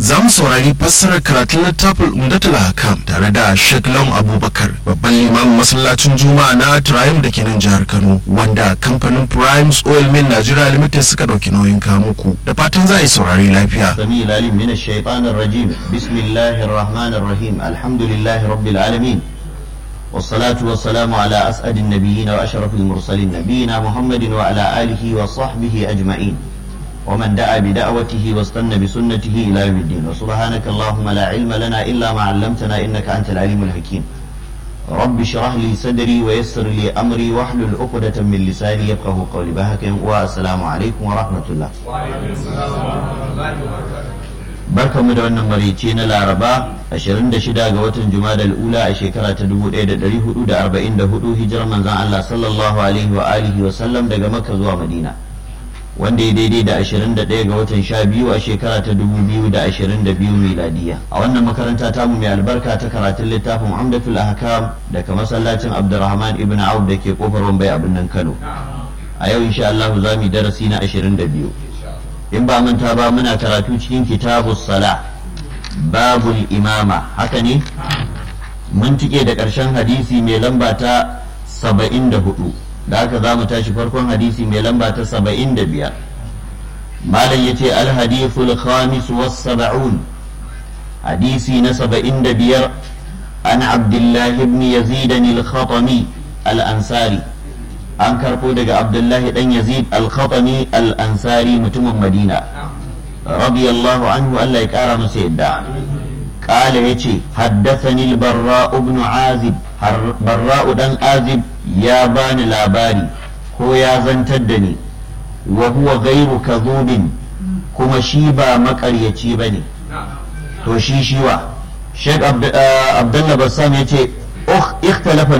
za mu saurari fassarar karatun littafin umdatul hakam tare da Sheikh Lam Abubakar babban limamin masallacin Juma'a na Triumph da ke nan jihar Kano wanda kamfanin Primes Oil Mill Nigeria Limited suka dauki nauyin kamuku da fatan za a yi saurari lafiya. السميع العليم من الشيطان الرجيم بسم الله الرحمن الرحيم الحمد لله رب العالمين والصلاة والسلام على أسعد النبيين وأشرف المرسلين نبينا محمد وعلى آله وصحبه أجمعين ومن دعا بدعوته واستنى بسنته إلى يوم الدين وسبحانك اللهم لا علم لنا إلا ما علمتنا إنك أنت العليم الحكيم رب اشرح لي صدري ويسر لي أمري واحلل عقدة من لساني يفقه قولي بهك والسلام عليكم ورحمة الله barkanmu da wannan marice na laraba 26 ga watan jumadal ula a shekara ta 1444 hijirar manzan Allah sallallahu alaihi wa alihi wa sallam daga makka zuwa madina wanda ya daidai da 21 ga watan 12 a shekara ta 2022 miladiya a wannan makaranta tamu mai albarka ta karatun littafin amdatul ahkam daga masallacin abdurrahman ibn auf da ke kofar wambai a birnin kano a yau insha Allah za mu yi darasi na 22 in ba manta ba muna karatu cikin kitabus sala babul imama haka ne mun tike da ƙarshen hadisi mai lamba ta 74 da haka za mu tashi farkon hadisi mai lamba ta 75 malam ya ce alhadithul khamis was saba'un hadisi na 75 an abdullahi ibn yazid al-khatami al-ansari an karɓo daga abdullahi dan yazid al-khatami al-ansari mutumin madina radiyallahu anhu Allah ya kara masa yadda قال يتي حدثني البراء بن عازب براء دان عازب يا بان لاباري هو يا زنتدني وهو غير كذوب كما شيبا مقريتي بني تو شي شيوا شيخ عبد الله بسام يتي اختلف